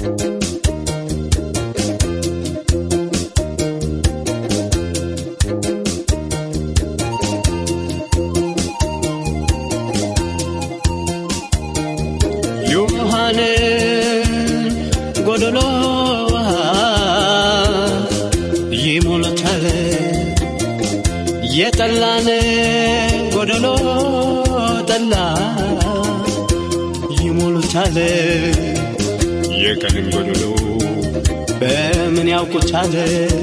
ዮሐን ጎደሎ ውሃ ይሞላታል የጠላን ጎደሎ ጠላ ይሞሉታል የቀንን ጎደሎ በምን ያውቁታል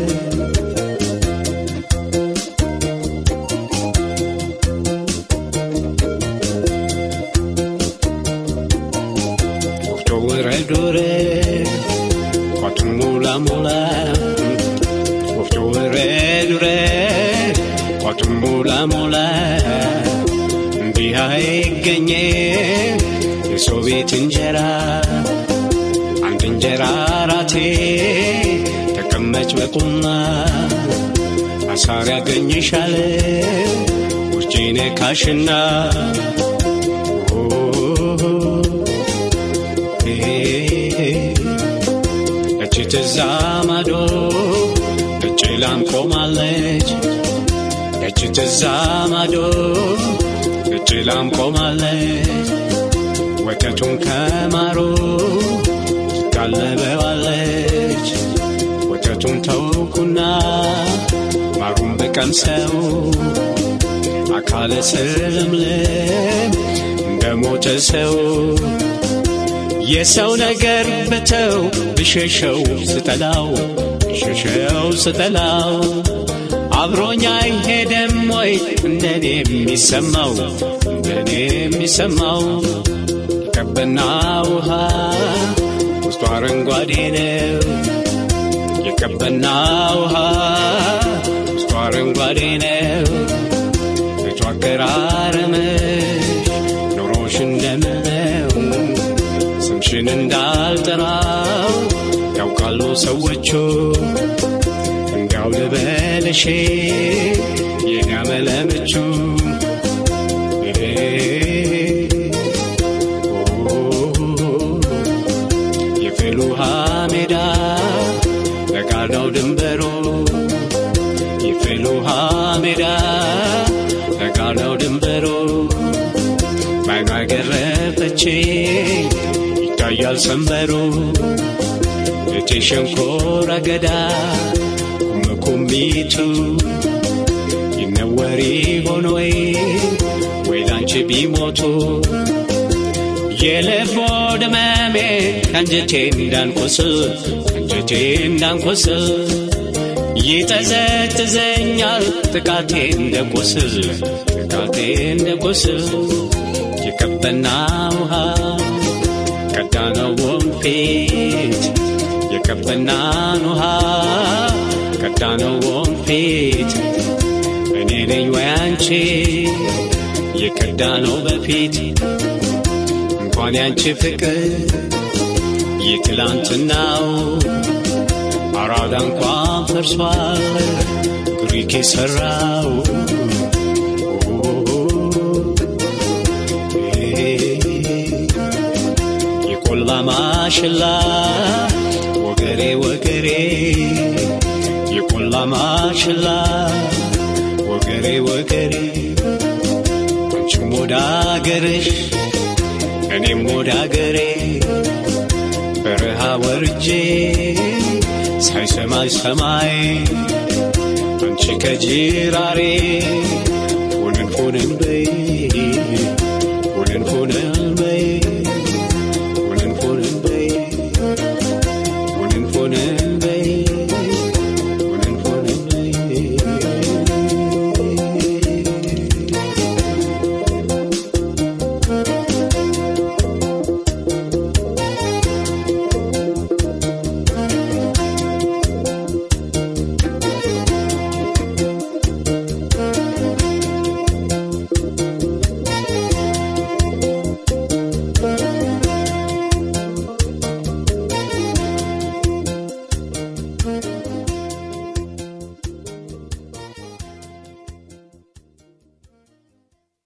ወፍጮ ውረድ ውረድ ቋቱን ሙላ ሙላ ወፍጮ ውረድ ውረድ ቋቱን ሙላ ሙላ እንዲህ አይገኘ የሰው ቤት እንጀራ አንድ እንጀራ ራቴ ተቀመጭ በቁና አሳር ያገኝሻል ውርጪ ነካሽና እቺ ትዛ ማዶ እጭ ላም ቆማለች እቺ ትዛ ማዶ እጭ ላም ቆማለች ወተቱን ከማሩ ትጋለበዋለች ወተቱን ተውኩና ማሩን ብቀምሰው አካለ ስልምልም እንደ ሞተ ሰው የሰው ነገር በተው ብሸሸው ስጠላው ብሸሸው ስጠላው አብሮኛ አይሄደም ወይ እንደኔ የሚሰማው እንደኔ የሚሰማው የቀበና ውሃ ውስጡ አረንጓዴ ነው የቀበና ውሃ ውስጡ አረንጓዴ ነው ቤቱ አቀራረምሽ ኑሮሽ እንደምነው ስምሽን እንዳልጠራው ያውቃሉ ሰዎቹ እንዲያው ልበልሽ የኔ አመለምቹ የፍል ውሃ ሜዳ ለጋር ነው ድንበሩ የፍል ውሃ ሜዳ ለጋር ነው ድንበሩ ባይኗ ገረፈች ይታያል ሰንበሩ እቴ ሸንኮር አገዳ ቁምቁሚቱ ይነወሪ ሆኖ ወይ ወይ ላንቺ ቢሞቱ የልቦ ድመሜ ከአንጀቴ እንዳንቆስል ከአንጀቴ እንዳንቆስል ይጠዘጥዘኛል ጥቃቴ እንደ ቁስል ጥቃቴ እንደ ቁስል የቀበና ውሃ ቀዳነው ወንፊት የቀበናን ውሃ ቀዳነው ወንፊት እኔ ነኝ ወይ አንቺ የቀዳነው በፊት እንኳን ያንቺ ፍቅር የትላንትናው አራዳ እንኳን ፈርሷል ግሪክ የሠራው የቆላ ማሽላ ወገሬ ወገሬ የቆላ ማሽላ ወገሬ ወገሬ አንቺም ወደ አገርሽ እኔም ወደ አገሬ በረሃ ወርጄ ሳይሰማይ ሰማይ አንቺ ከጅራሬ ፉንን ፉንን በይ